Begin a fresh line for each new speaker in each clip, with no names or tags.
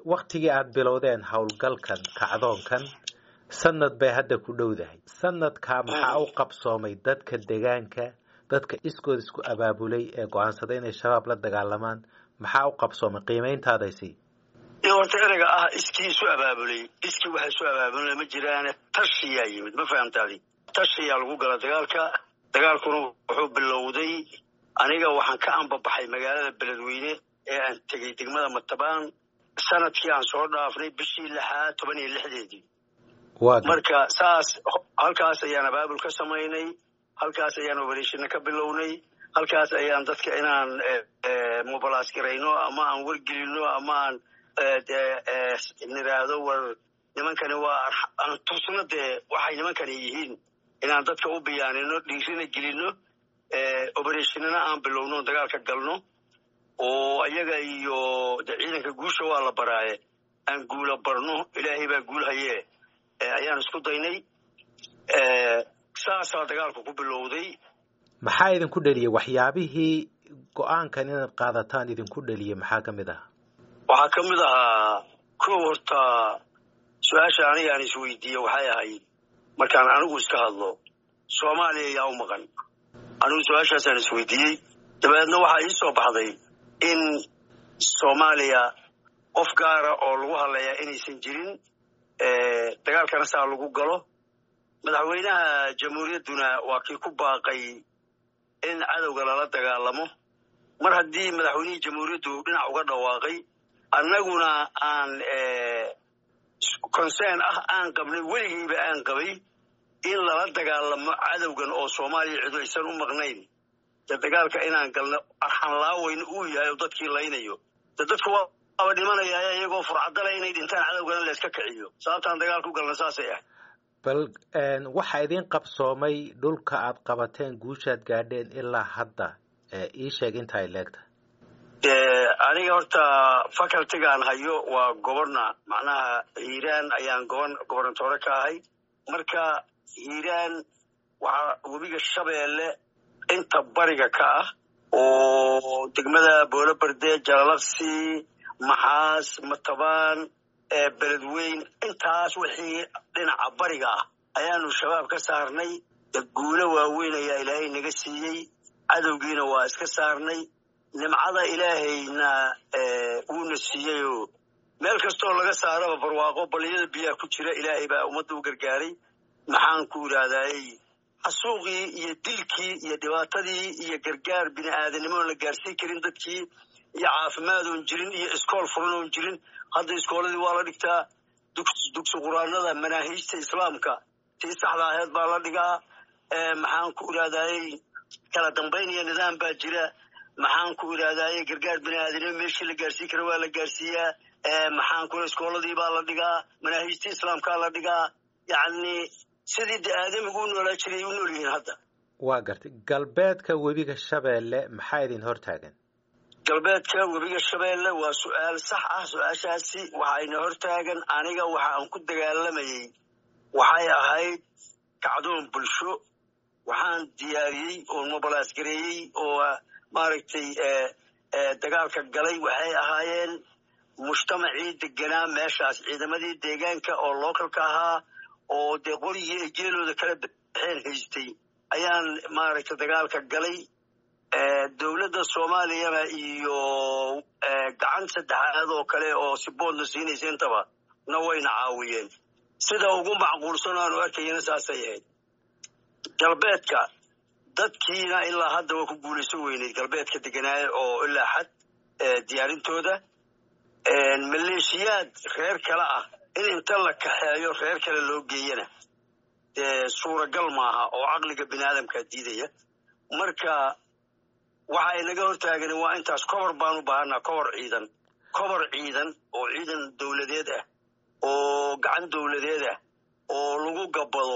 waktigii aad bilowdeen howlgalkan kacdoonkan sanad bay hadda ku dhowdahay sanadkaa maxaa u qabsoomay dadka degaanka dadka iskood isku abaabulay ee go-aansaday inay shabaab la dagaalamaan maxaa u qabsoomay qiimayntaadaysi
horta ereyga ah iskii isu abaabulay iskii waxa isu abaabulay ma jiraane tashiyaa yimid ma fahamtaadi tashiyaa lagu gala dagaalka dagaalkuna wuxuu bilowday aniga waxaan ka ambabaxay magaalada beledweyne ee aan tegey degmada matabaan sanadkii aan soo dhaafnay bishii lixaad toban iyo lixdeedii marka saas halkaas ayaan abaabul ka samaynay halkaas ayaan obereshina ka bilownay halkaas ayaan dadka inaan mobilas garayno ama aan wargelino ama aan niraahdo war nimankani waa aan tusno dee waxay nimankani yihiin inaan dadka u biyaanino dhiirina gelino obereshinana aan bilowno dagaalka galno oo iyaga iyo de ciidanka guusha waa la baraaye aan guula barno ilaahay baa guul haye ayaan isku daynay saasaa dagaalku ku bilowday
maxaa idinku dheliyey waxyaabihii go-aankan inaad qaadataan idinku dheliyey maxaa ka mid ahaa
waxaa ka mid ahaa kow horta su-aasha aniga aan isweydiiye waxay ahayd markaan anigu iska hadlo soomaaliya yaa u maqan anigu su-aashaasaan isweydiiyey dabeedna waxaa ii soo baxday in soomaaliya qof gaara oo lagu hadlayaa inaysan jirin dagaalkana saa lagu galo madaxweynaha jamhuuriyadduna waa kii ku baaqay in cadowga lala dagaalamo mar haddii madaxweynihii jamhuuriyaddu dhinac uga dhawaaqay annaguna aan concern ah aan qabnay weligiiba aan qabay in lala dagaalamo cadowgan oo soomaaliya cidu aysan u maqnayn de dagaalka inaan galno arxanlaaweyna uu yahay oo dadkii laynayo de dadku waaba dhimanaya iyagoo furcadale inay dhintaan cadowgana layska kiciyo sababtaan dagaal ku galna saasay ahay
bal waxaa idiin qabsoomay dhulka aad qabateen guushaad gaadheen ilaa hadda ii sheeg inta ay leegtahay
aniga horta facultigaan hayo waa goborna macnaha hiiraan ayaan goban gobernatoore ka ahay marka hiiraan waxaa webiga shabeelle inta bariga ka ah oo degmada boolo berde jalalaqsi maxaas matabaan beledweyn intaas wixii dhinaca bariga ah ayaanu shabaab ka saarnay guulo waaweyn ayaa ilaahay naga siiyey cadowgiina waa iska saarnay nimcada ilaahayna uuna siiyeyoo meel kastoo laga saaraba barwaaqo baliyada biyaha ku jira ilaahay baa ummadda u gargaaray maxaan ku idhahdayy xasuuqii iyo dilkii iyo dhibaatadii iyo gargaar bini aadanimoon la gaarsiin karin dadkii iyo caafimaad oon jirin iyo iskool furan oon jirin hadda iskooladii waa la dhigtaa dugsi quraanada manaahiijta islaamka tii saxda aheed baa la dhigaa maxaan ku idhahdayy kala dambayn iyo nidaam baa jira maxaan ku idhahdaaye gargaar bini aadanimo meeshii la gaarsiin kara waa la gaarsiiyaa maxaan ku iskooladii baa la dhigaa manaahiijta islaamkaa la dhigaa yacni sidii de aadamigu u noolaa jiray u nool yihiin hadda
waa gartay galbeedka webiga shabeelle maxaa idin hortaagan
galbeedka webiga shabeelle waa su-aal sax ah su-aashaasi waxayna hortaagan aniga waxa aan ku dagaalamayey waxay ahayd kacdoon bulsho waxaan diyaariyey oo mobilas gareeyey oo maaragtay dagaalka galay waxay ahaayeen mujtamacii deganaa meeshaas ciidamadii deegaanka oo localka ahaa oo dee qorigii ay jeelooda kala baxeen haystay ayaan maaragtay dagaalka galay dowladda soomaaliyana iyo gacan saddexaad oo kale oo siboodna siinaysa intaba na wayna caawiyeen sida ugu macquulsan aanu arkayana saasay ahayd galbeedka dadkiina ilaa hadda waa ku guulaysan weyneyd galbeedka deganaaye oo ilaa xad diyaarintooda maleeshiyaad reer kale ah in inta la kaxeeyo reer kale loo geeyana dee suuragal maaha oo caqliga bini aadamkaa diidaya marka waxa inaga hortaagani waa intaas kobor baan u baahanaa kobor ciidan kobor ciidan oo ciidan dowladeed ah oo gacan dowladeed ah oo lagu gabbado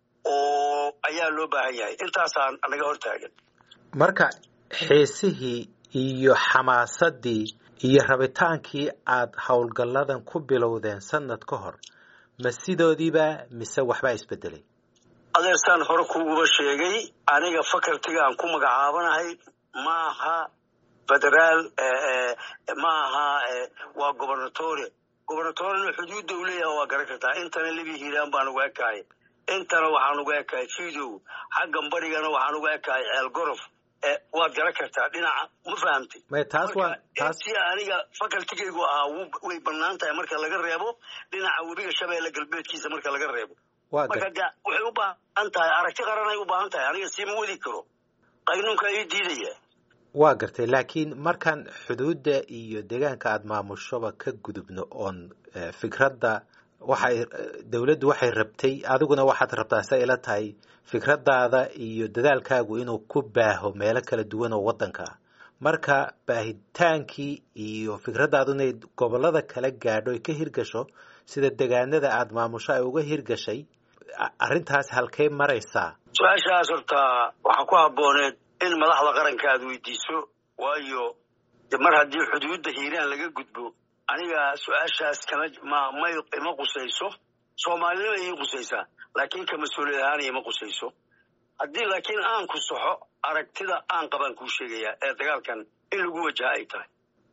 oo ayaa loo baahan yahay intaasaan naga hortaagan
marka xiisihii iyo xamaasadii iyo rabitaankii aad howlgalladan ku bilowdeen sanad ka hor ma sidoodiiba mise waxbaa isbedelay
adeersaan hore kuuguba sheegay aniga facultiga aan ku magacaabanahay maaha federaal maaha waa gobernatore gobernatorena xuduudda u leeyaha waa garan kartaa intana libi hiiraan baan uga ekahay intana waxaan uga ekahay fidow xaggan barigana waxaan uga ekahay ceel gorof waad garan kartaa dhinaca ma fahamtay
may taas waa taas
si aniga facultigaygu ahaa way banaan tahay marka laga reebo dhinaca webiga shabeelle galbeedkiisa marka laga reebo
waa
marka de waxay u baahan tahay aragti qaranay u baahan tahay aniga siima wadi karo qaynuunka ii diidaya
waa gartay laakiin markaan xuduudda iyo deegaanka aada maamushoba ka gudubno oon fikradda waxay dowladdu waxay rabtay adiguna waxaad rabtaa sa ila tahay fikraddaada iyo dadaalkaagu inuu ku baaho meelo kala duwan oo waddanka ah marka baahitaankii iyo fikraddaadu inay gobollada kala gaadho ay ka hirgasho sida degaanada aada maamusho ay uga hirgashay arrintaas halkay maraysaa
su-aashaas horta waxaa ku habbooneed in madaxda qaranka aad weydiiso waayo de mar haddii xuduudda hiiraan laga gudbo aniga su-aashaas kama ma may ima qusayso soomaalinima ii qusaysaa laakiin ka mas-uuliyad ahaan ima qusayso haddii laakiin aan ku saxo aragtida aan qabaan kuu sheegayaa ee dagaalkan in lagu wajaha ay tahay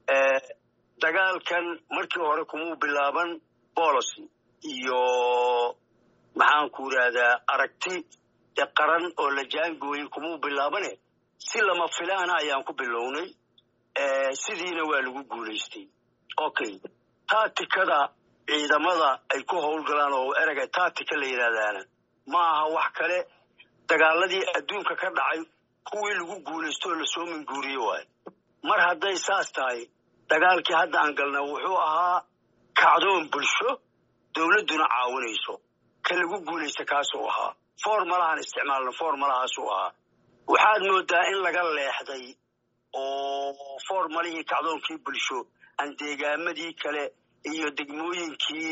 dagaalkan markii hore kumuu bilaaban bolocy iyo maxaan ku idhaahdaa aragti de qaran oo la jaangooyey kumuu bilaabane si lama filaana ayaan ku bilownay sidiina waa lagu guulaystay okay taatikada ciidamada ay ku howlgalaan oo erega taatika la yidhaahdaana ma aha wax kale dagaaladii adduunka ka dhacay kuwii lagu guulaysto oo lasoo minguuriye waayo mar hadday saas tahay dagaalkii hadda aan galna wuxuu ahaa kacdoon bulsho dowladduna caawinayso ka lagu guulaysta kaasuu ahaa formalahaan isticmaalna formalahaasuu ahaa waxaad moodaa in laga leexday oo formalihii kacdoonkii bulsho aan deegaamadii kale iyo degmooyinkii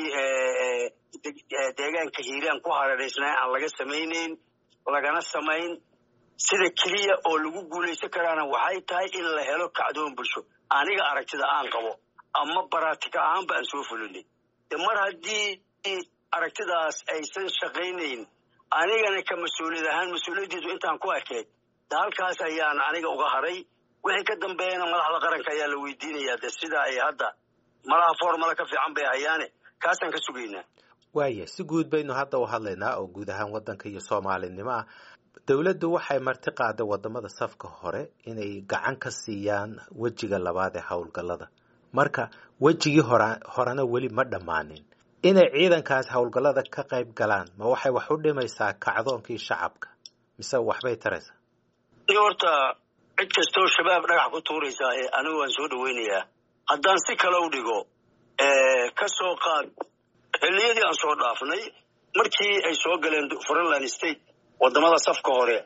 deegaanka hiiraan ku hareeraysnaa aan laga samaynayn lagana samayn sida keliya oo lagu guulaysan karaana waxay tahay in la helo kacdoon bulsho aniga aragtida aan qabo ama baraatika ahaanba aan soo fulinay de mar haddii aragtidaas aysan shaqaynayn anigana ka mas-uuliyad ahaan mas-uuliyaddiisu intaan ku ekeed de halkaas ayaan aniga uga haray wixii ka dambeeyana madaxda qaranka ayaa la weydiinayaa de sida ay hadda malaha formala ka fiican bay hayaane kaasaan ka sugaynaa
waaya si guud baynu hadda u hadlaynaa oo guud ahaan waddanka iyo soomaalinimo ah dowladdu waxay marti qaaday wadamada safka hore inay gacan ka siiyaan wejiga labaad ee howlgallada marka wejigii hora horena weli ma dhammaanin inay ciidankaas howlgallada ka qayb galaan ma waxay wax u dhimaysaa kacdoonkii shacabka mise waxbay taraysaa
horta cid kastoo shabaab dhagax ku tuuraysaa ee anigu waan soo dhaweynayaa haddaan si kale u dhigo ka soo qaad xilliyadii aan soo dhaafnay markii ay soo galeen frontland state wadamada safka hore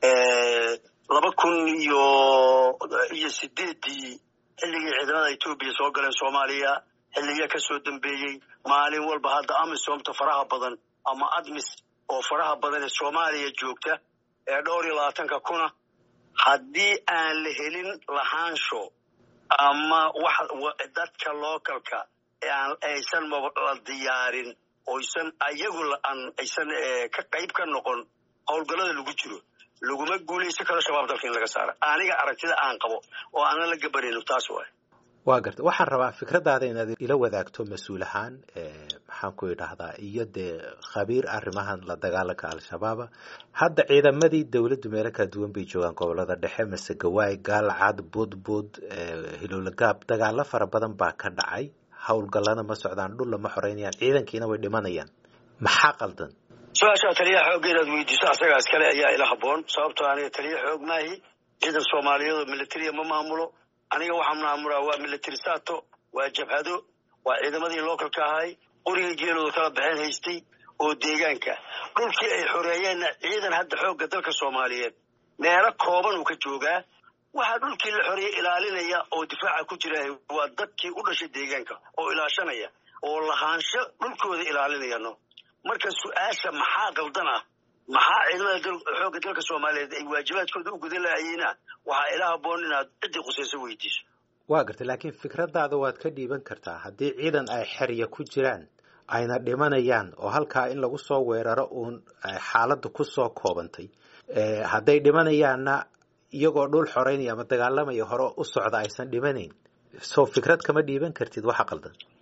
laba kun iyo iyo sideedii xilligii ciidamada etoobiya soo galeen soomaaliya xilliya ka soo dambeeyey maalin walba hadda amisomta faraha badan ama admis oo faraha badan ee soomaaliya joogta ee dhowr iyo labaatanka kuna haddii aan la helin lahaansho ama wax dadka localka aysan la diyaarin oysan ayagu aysan ka qayb ka noqon howlgallada lagu jiro laguma guulaysan karo shabaab dalka in laga saara aniga aragtida aan qabo oo aanan la gabanayno taas waay
waa garta waxaan rabaa fikraddaada inaad ila wadaagto mas-uul ahaan maxaan ku idhaahdaa iyo dee khabiir arrimahan la dagaalanka al-shabaaba hadda ciidamadii dowladdu meelo kala duwan bay joogaan gobolada dhexe masegawaay gaalcad budbud hilowlagaab dagaalo fara badan baa ka dhacay howlgallana ma socdaan dhulla ma xoreynayaan ciidankiina way dhimanayaan maxaa qaldan
su-aashaa taliyaha xoogga inaad weydiiso asagaas kale ayaa ila haboon sababtoo aniga taliya xoog maahi ciidan soomaaliyeedoo militariya ma maamulo aniga waxaan maamulaa waa military sato waa jabhado waa ciidamadii localka ahay qoriga geelooda kala baxeen haystay oo deegaanka dhulkii ay xoreeyeenna ciidan hadda xoogga dalka soomaaliyeed meelo kooban uu ka joogaa waxaa dhulkii la xoreeyey ilaalinaya oo difaaca ku jira waa dadkii u dhashay deegaanka oo ilaashanaya oo lahaansho dhulkooda ilaalinayano marka su-aasha maxaa qaldan ah maxaa ciidamada xoogga dalka soomaaliyeed ay waajibaadkooda u gudan lahayeyna waxaa ila haboon inaad ciddii khusayso weydiiso
waa gartay laakiin fikraddaada waad ka dhiiban kartaa haddii ciidan ay xerya ku jiraan ayna dhimanayaan oo halkaa in lagu soo weeraro uun xaaladda ku soo koobantay hadday dhimanayaanna iyagoo dhul xoreynaya ama dagaalamaya hore u socda aysan dhimanayn soo fikrad kama dhiiban kartid waxa qaldan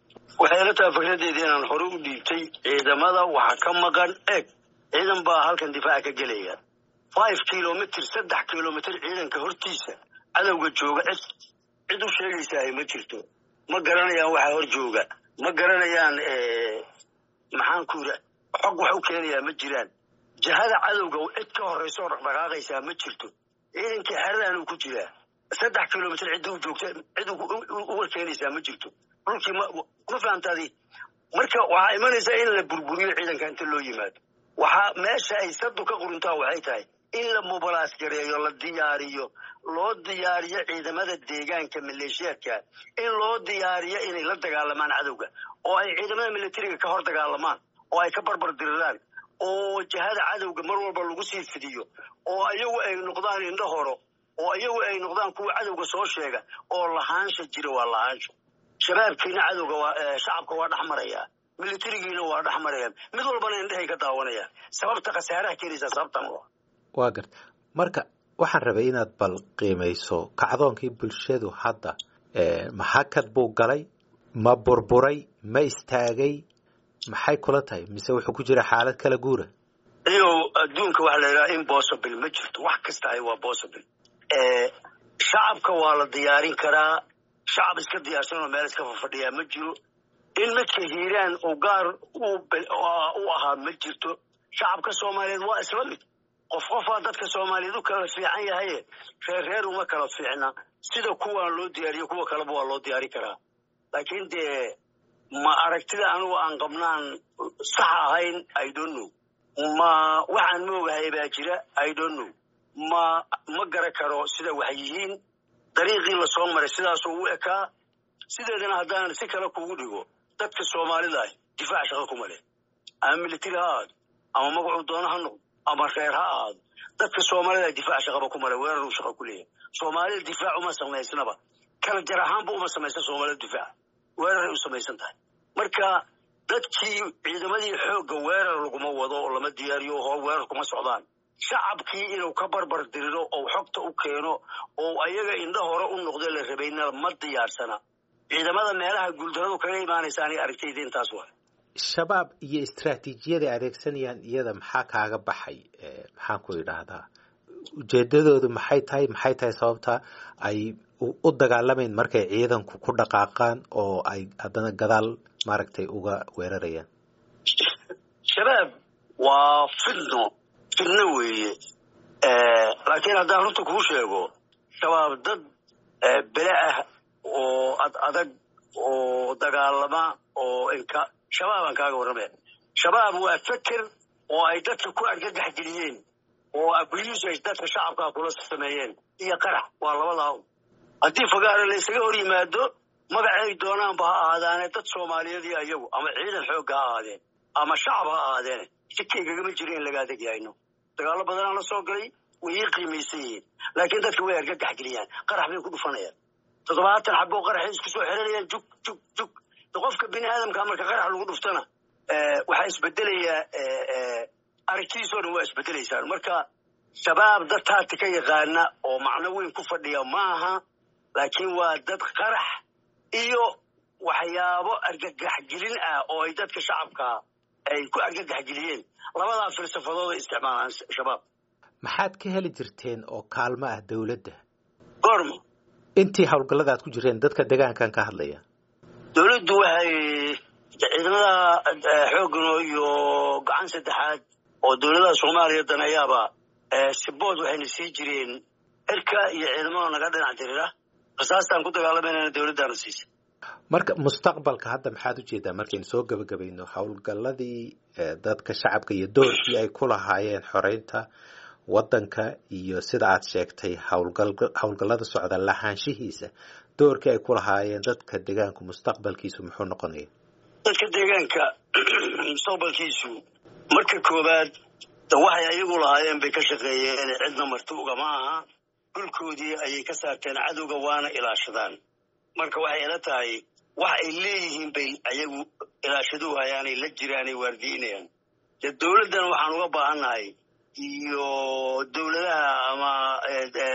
waxay la tahay fikradeedii inaan hore u dhiibtay ciidamada waxa ka maqan eeg ciidan baa halkan difaaca ka gelaya five kilomitr saddex kilomitr ciidanka hortiisa cadowga jooga cid cid u sheegaysaah ma jirto ma garanayaan waxa hor jooga ma garanayaan maxaan ku yidhi xog wax u keenayaa ma jiraan jahada cadowga cid ka horraysa oo dhaqdhaqaaqaysaa ma jirto ciidankii xeradan uu ku jiraa saddex kilomitr cidda u joogta cid uga keenaysaa ma jirto dhulkii ma fahamtaadi marka waxaa imanaysaa in la burburiyo ciidanka inta loo yimaado waxaa meesha ay sadu ka quruntaa waxay tahay in la mubalaas gareeyo la diyaariyo loo diyaariyo ciidamada deegaanka maleeshiyaadka in loo diyaariyo inay la dagaalamaan cadowga oo ay ciidamada militariga ka hor dagaalamaan oo ay ka barbar diriraan oo jahada cadowga mar walba lagu sii fidiyo oo iyagu ay noqdaan indho horo oo iyagu ay noqdaan kuwa cadowga soo sheega oo lahaansha jira waa lahaansho shabaabkiina cadowga waa shacabka waa dhex marayaa militarigiina waa dhex marayaan mid walbana indhehay ka daawanayaan sababta khasaaraha keenaysaa sababtan
waa garta marka waxaan rabay inaad bal qiimayso kacdoonkii bulshadu hadda maxakad buu galay ma burburay ma istaagay maxay kula tahay mise wuxuu ku jira xaalad kala guura
iyow adduunka waxa la yidhaha impossible ma jirto wax kasta ay waa possible shacabka waa la diyaarin karaa shacab iska diyaarsan oo meel iska fafadhiyaa ma jiro in midka hiiraan uu gaar u ahaa ma jirto shacabka soomaaliyeed waa isla mid qof qofaa dadka soomaaliyeed u kala fiican yahaye reer reer uma kala fiicna sida kuwaan loo diyaariyo kuwa kaleba waa loo diyaari karaa laakiin dee ma aragtida anugu aan qabnaan sax ahayn i don't know ma waxaan moogahay baa jira i don't know ma ma gara karo sida wax yihiin dariiqii lasoo maray sidaasuu u ekaa sideedana haddaan si kale kugu dhigo dadka soomaalida ah difaac shaqo kuma leh ama militari ha ahaado ama magacuu doono ha noqdo ama reer ha ahaado dadka soomaalida difaac shaqaba kuma leh weeraruu shaqo ku leeyahay soomaalida difaac uma samaysnaba kala jar ahaanba uma samaysan soomaalida difaac weeraray u samaysan tahay marka dadkii ciidamadii xoogga weerar laguma wado oo lama diyaariyo hor weerar kuma socdaan shacabkii inuu ka barbar diriro oo xogta u keeno oo ayaga indho hore u noqdo la rabayna ma diyaarsana ciidamada meelaha guuldaradu kaga imaanaysa aniga aragtayda intaas waa
shabaab iyo istraatiijiyada adeegsanayaan iyada maxaa kaaga baxay maxaan ku idhaahdaa ujeedadoodu maxay tahay maxay tahay sababta ay u dagaalamayn markay ciidanku ku dhaqaaqaan oo ay haddana gadaal maaragtay uga weerarayaan
shabaab waa fidno fidno weeye laakiin haddaan runta kuu sheego shabaab dad bele ah oo ad adag oo dagaalama oo inka shabaabaan kaaga warramaya shabaab waa feker oo ay dadka ku argagax geliyeen oo abuse ay dadka shacabkaa kula sameeyeen iyo qarax waa labadaa haddii fagaaro la ysaga hor yimaado magacay doonaanba ha ahaadaane dad soomaaliyeed iyo ayagu ama ciidan xoogga ha ahaadeen ama shacab ha ahaadeene sikkaygagama jiro in laga adeg yahayno dagaallo badanaa la soo galay way ii qiimaysan yihiin laakiin dadka way argagax geliyaan qarax bay ku dhufanayaan toddobaatan xaboo qaraxay isku soo xiranayaan jug jug jug qofka bini aadamka marka qarax lagu dhuftana waxaa isbedelayaa aragtidiisoo dhan waa isbedelaysaan marka shabaab dad taati ka yaqaana oo macno weyn ku fadhiya maaha laakiin waa dad qarax iyo waxyaabo argagaxgelin ah oo ay dadka shacabka ay ku argagaxgeliyeen labadaa filsafadooda isticmaalaan shabaab
maxaad ka heli jirteen oo kaalmo ah dowladda
goorma
intii howlgallada aad ku jireen dadka degaankan ka hadlaya
dowladdu waxay ciidamada xooggano iyo gacan saddexaad oo dowladaha soomaaliya daneeyaaba sibood waxayna sii jireen cirka iyo ciidamada naga dhinac dirira rasaastaan ku dagaalamayna dowladdaana siisa
marka mustaqbalka hadda maxaad ujeedaa markaynu soo gebagabayno howlgalladii dadka shacabka iyo doorkii ay ku lahaayeen xoreynta waddanka iyo sida aad sheegtay howlgallada socda lahaanshihiisa doorkii ay ku lahaayeen dadka deegaanku mustaqbalkiisu muxuu noqonaya
dadka deegaanka mustaqbalkiisu marka koowaad waxay ayagu lahaayeen bay ka shaqeeyeen cidna marti ugama aha dhulkoodii ayay ka saarteen cadowga waana ilaashadaan marka waxay ila tahay wax ay leeyihiin bay ayagu ilaashaduu hayaanay la jiraanay waardiinayaan dee dowladdan waxaan uga baahannahay iyo dowladaha ama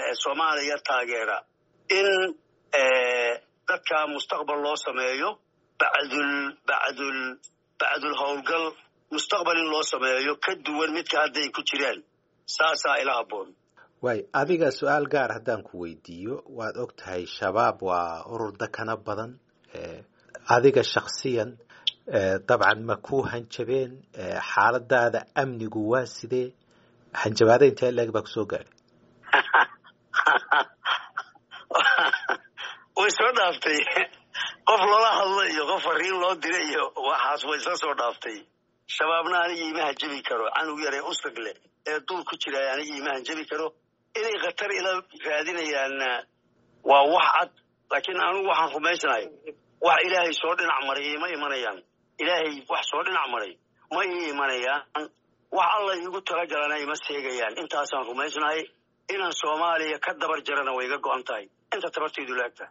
soomaaliya taageera in dadka mustaqbal loo sameeyo bacdul bacdul bacdul howlgal mustaqbal in loo sameeyo ka duwan midka hadday ku jiraan saasaa ila habboon
waay adiga su-aal gaar haddaan ku weydiiyo waad og tahay shabaab waa urur dakana badan adiga shaksiyan dabcan ma ku hanjabeen xaaladaada amnigu waa sidee hanjabaada intee leeg baa kusoo gaadhay
way soo dhaaftay qof loola hadlo iyo qof fariin loo dira iyo waxaas way isla soo dhaaftay shabaabna anigii ima hanjabi karo canug yar ee usrag leh ee dul ku jiraay anigii ima hanjabi karo inay khatar ila raadinayaanna waa wax cad laakiin anugu waxaan rumaysnahay wax ilaahay soo dhinac maray ima imanayaan ilaahay wax soo dhinac maray ma ii imanayaan wax alla iigu talagalana ima seegayaan intaasaan rumaysnahay inaan soomaaliya ka dabar jarana way iga go-an tahay inta tabartaydu laagta